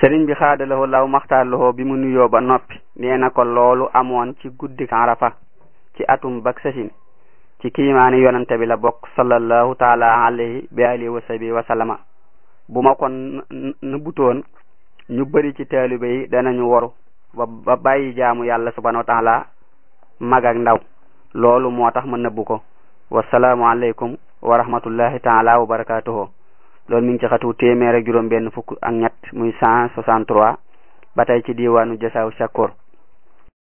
sëriñ bi xaadalawoo law maxtaarlawoo bi mu nuyoo ba noppi nee na ko loolu amoon ci guddik arafa ci atum bak sasin ci kiimaani yonante bi la bokk sallallahu taala alayhi bi alihi wa sahbihi wa sallama bu ma ko nëbbutoon ñu bëri ci taalibe yi danañu waru ba ba bàyyi jaamu yàlla subhanahu wa taala mag ak ndaw loolu moo tax ma nëbbu ko wasalaamu aleykum wa rahmatullahi taala wa barakatuhu loolu mi ngi ci xatu téeméer ak juróom benn fukk ak ñett muy cent soixante trois ba tey ci diwaanu jasaaw shakur